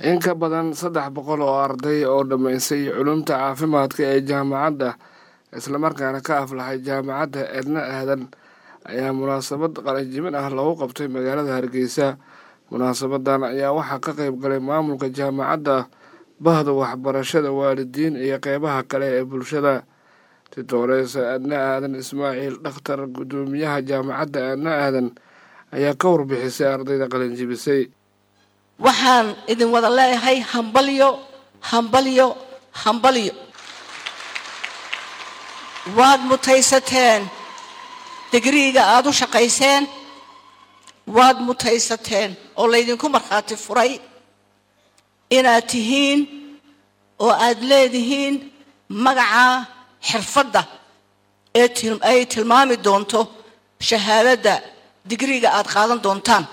in ka badan saddex boqol oo arday oo dhammaysay culumta caafimaadka ee jaamacadda islamarkaana ka aflaxay jaamacadda edna aadan ayaa munaasabad qalinjibin ah lagu qabtay magaalada hargeysa munaasabadan ayaa waxaa ka qeyb galay maamulka jaamacadda bahda waxbarashada waalidiin iyo qeybaha kale ee bulshada titooreysa adna aadan ismaaciil dhakhtar guddoomiyaha jaamacadda adna aadan ayaa ka warbixisay ardayda qalinjibisay waxaan idin wada leeyahay hambalyo hambalyo hambalyo waad mutaysateen digriiga aada u shaqayseen waad mutaysateen oo laydinku markhaati furay inaad tihiin oo aad leedihiin magaca xirfadda ee ay tilmaami doonto shahaadadda digriiga aad qaadan doontaan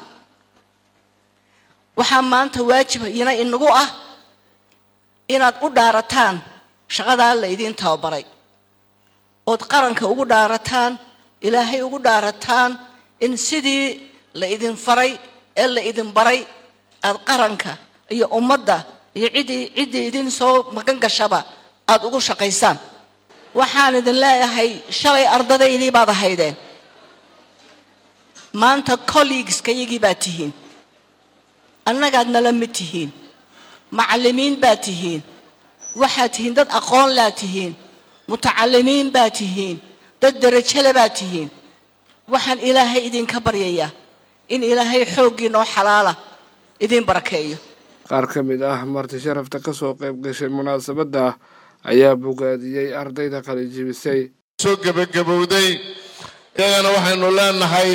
waxaa maanta waajib ina inagu ah inaad u dhaarataan shaqadaa la idiin tababaray ood qaranka ugu dhaarataan ilaahay ugu dhaarataan in sidii la idin faray ee la idin baray aad qaranka iyo ummadda iyo ciddii ciddii idin soo magan gashaba aada ugu shaqaysaan waxaan idin leeyahay shalay ardadaydii baad ahaydeen maanta colleagueskayagii baad tihiin annagaad nala mid tihiin macallimiin baad tihiin waxaad tihiin dad aqoon laad tihiin mutacalimiin baad tihiin dad derajale baad tihiin waxaan ilaahay idinka baryayaa in ilaahay xooggii noo xalaala idiin barakeeyo qaar ka mid ah marti sharafta ka soo qayb gashay munaasabadda ayaa bogaadiyey ardayda qalinjibisay soo gebagabowday iyagana waxaynu leenahay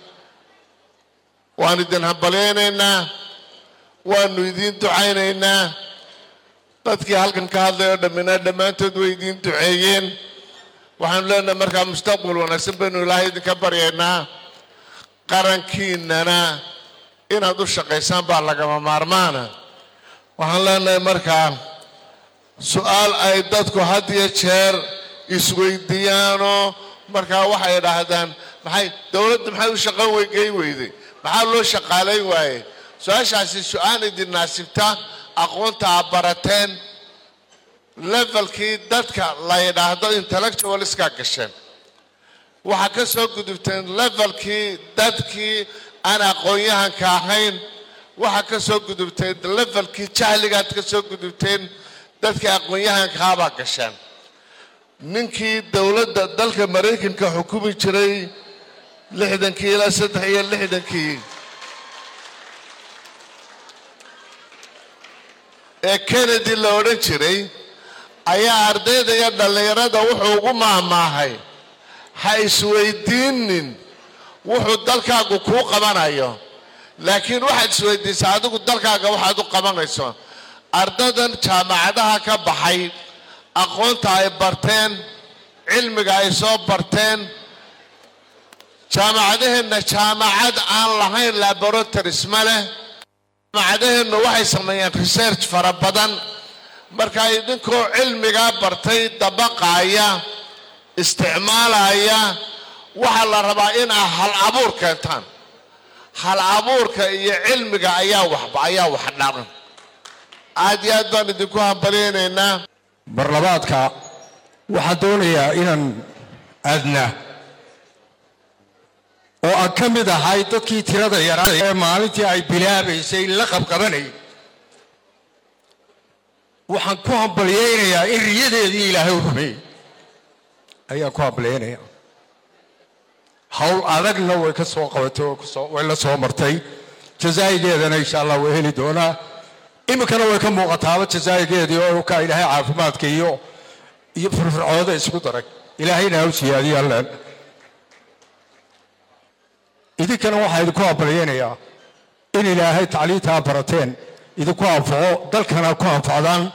waan idin hambalyaynaynaa waanu idiin ducaynaynaa dadkii halkan ka hadlay oo dhammina dhammaantood way idiin duceeyeen waxaanu leenahay markaa mustaqbal wanaagsan baynu ilaahay idinka baryaynaa qarankiinana inaad u shaqaysaan baa lagama maarmaana waxaan leenahay markaa su-aal ay dadku had iyo jeer isweydiiyaanoo markaa waxay idhaahdaan maxay dowladda maxay u shaqan weygey weyday maxaa loo shaqaalayn waaye su-aashaasi su-aal idin naasibta aqoonta aad barateen levelkii dadka la yidhaahdo intellectualiska gasheen waxaa ka soo gudubteen levelkii dadkii aan aqoon-yahanka ahayn waxaa ka soo gudubteen levelkii jahligaad ka soo gudubteen dadkii aqoon-yahankaabaa gasheen ninkii dowladda dalka maraykanka xukumi jiray lixdankii ilaa saddex iyo lixdankii ee kennedy la odhan jiray ayaa ardayda iyo dhallinyarada wuxuu ugu maahmaahay ha isweydiinin wuxuu dalkaagu kuu qabanayo laakiin waxaad isweydiisaa adigu dalkaaga waxaad u qabanayso ardadan jaamacadaha ka baxay aqoonta ay barteen cilmiga ay soo barteen jaamacadaheenna jaamacad aan lahayn laboratories ma leh jaamacadaheennu waxay sameeyeen research fara badan markaa idinkoo cilmigaa bartay dabaqaaya isticmaalaya waxaa la rabaa inaa hal abuur keentaan hal abuurka iyo cilmiga ayaa waxba ayaa wax dharan aad iyo aad baan idinku hambalyaynaynaa barlabaadka waxaan doonayaa inaan aadna oo aan ka mid ahay dadkii tirada yaraa ee maalintii ay bilaabaysay la qabqabanayay waxaan ku hambalyaynayaa in riyadeedii ilaahay u rumeeyey ayaan ku hambalyaynaya hawl adagna way ka soo qabatay oo kusoo way la soo martay jazaa'igeedana insha allah way heli doonaa iminkana way ka muuqataaba jazaa'igeedii oo ka ilaahay caafimaadka iyo iyo firfircooda isku daray ilaahayna ha u siyaadiyo allen idinkana waxaa idinku hambalyaynayaa in ilaahay tacliintaa barateen idinku anfaco dalkana ku anfacdaan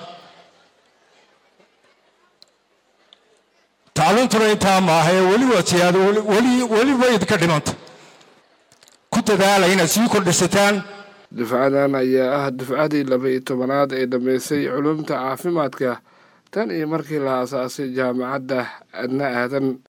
tacliintuna intaa maahae weli waa siyaado weli weli way idinka dhimanta ku dadaala inaad sii kordhisataan dufcadan ayaa ah dufcadii laba-iyo tobanaad ee dhammaysay culumta caafimaadka tan iyo markii la aasaasay jaamacadda adna aadan